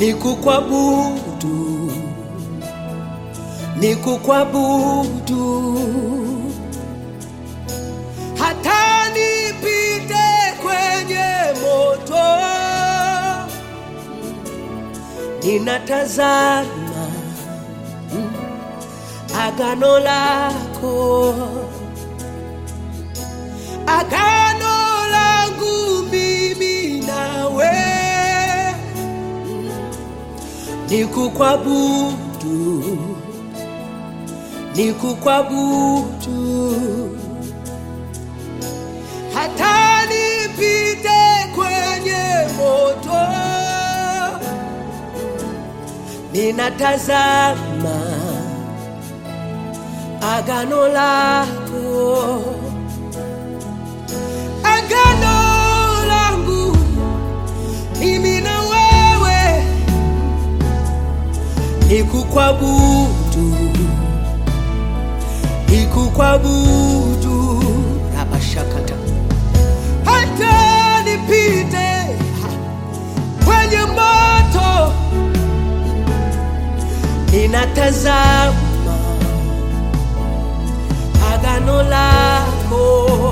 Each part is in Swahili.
nikukwabudu, nikukwabudu, hata nipite kwenye moto, ninatazama mm, agano lako, agano langu mimi nawe nikukwabudu, nikukwabudu, hata nipite kwenye moto, ninatazama agano lako, agano langu mimi na wewe nikukwabudu, nikukwabudu, rabashakata, hata nipite kwenye moto, ninatazama agano lako,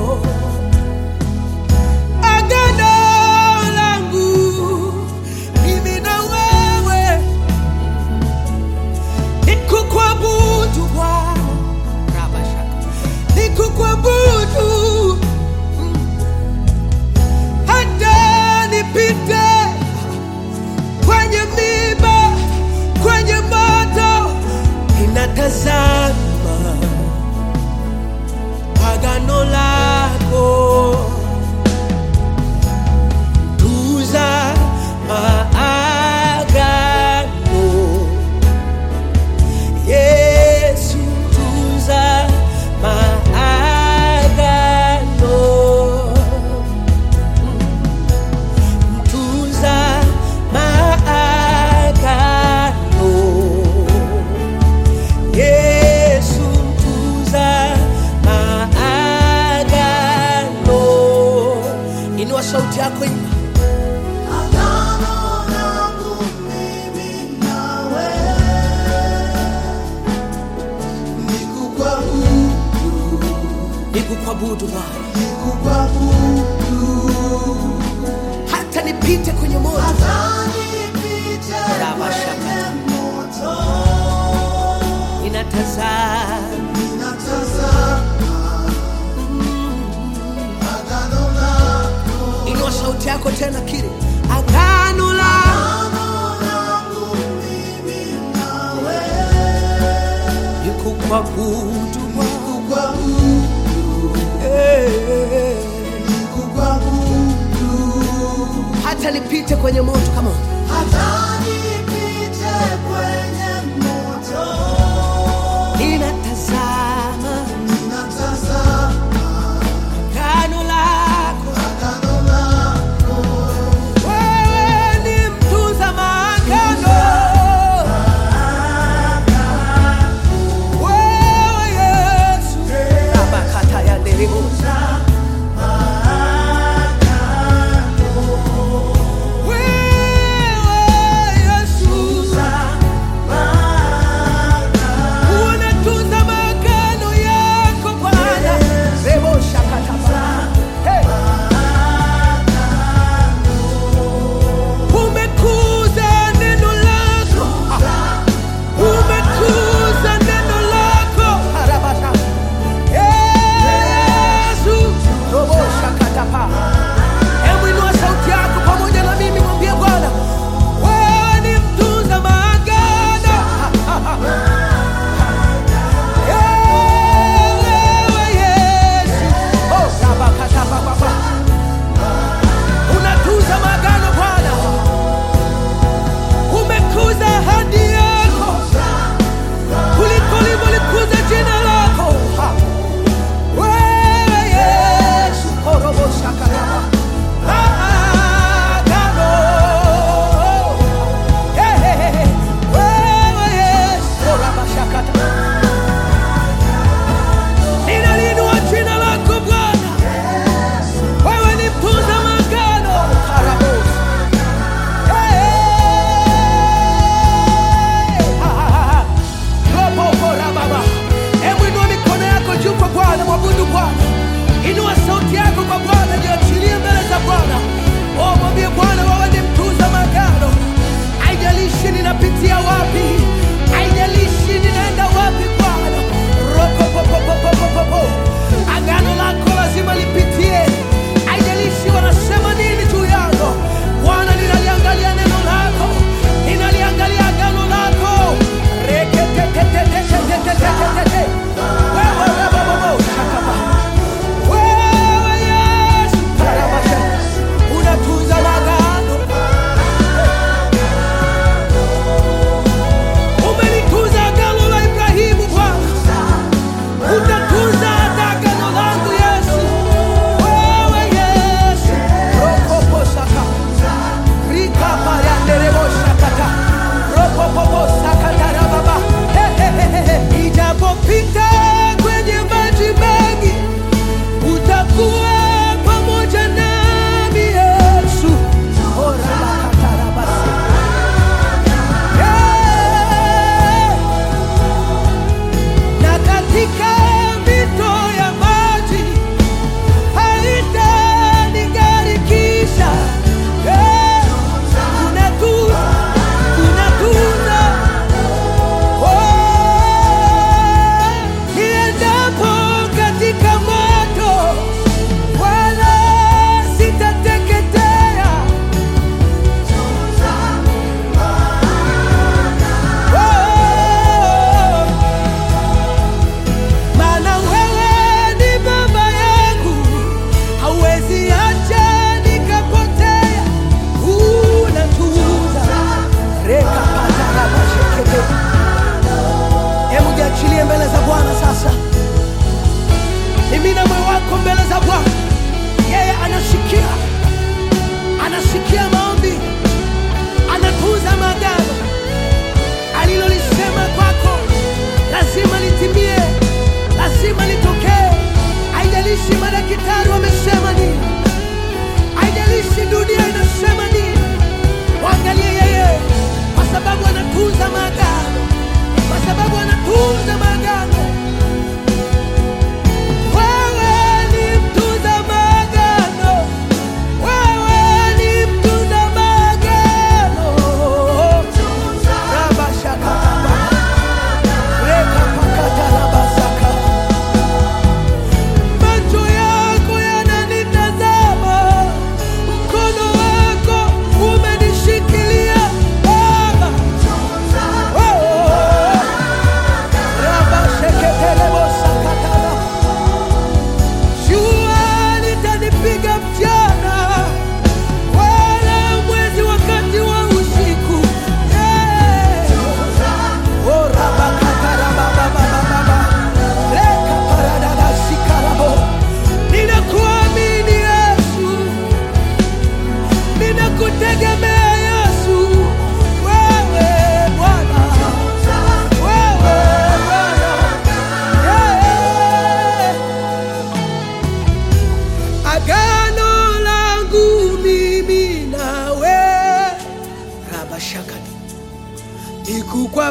agano langu mimi na wewe nikukwabudu Bwana, Rabashaka. nikukwabudu mm, hata nipite kwenye miba, kwenye moto, ninatazama agano lako, tuza maagano Yesu tunza maagano, tunza maagano. Yesu tunza maagano. Inua sauti yako imba. Agano langu mimi nawe, nikukwabudu, Nikukwabudu Bwana, nikukwabudu, hata nipite kwenye moto, hata nipite Rabashaka. kwenye moto, ninatazama ninatazama agano lako, Inua sauti yako tena kiri agano la agano langu mimi nawe, nikukwabudu Bwana. nikukwabudu, Eh, nikukwabudu. hata nipite kwenye moto kama Hata nipite kwenye moto, ninatazama ninatazama agano lako agano lako. wewe ni mtunza maagano wewe Yesu abakata ya nderemo wewe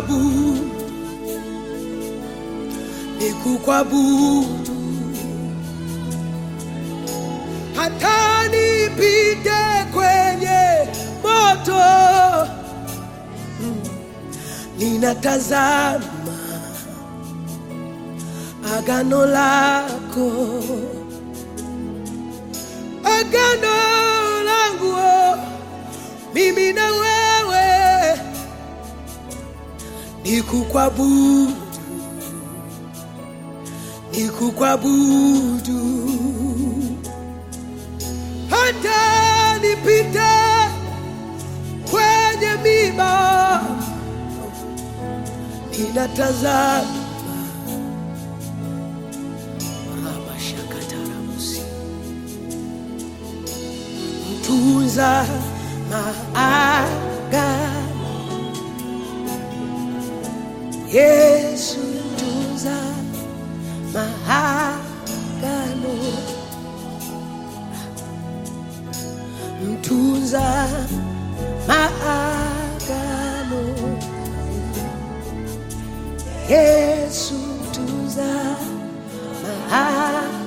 kukwabudu, ni kukwabudu, hata nipite kwenye moto, ninatazama agano lako, agano langu oh, mimi na wewe ni kukwabudu, ni kukwabudu, hata nipite kwenye miba, ninatazama Rabashakatarabusi. mtunza maagano Yesu mtunza maagano mtunza maagano Yesu mtunza maagano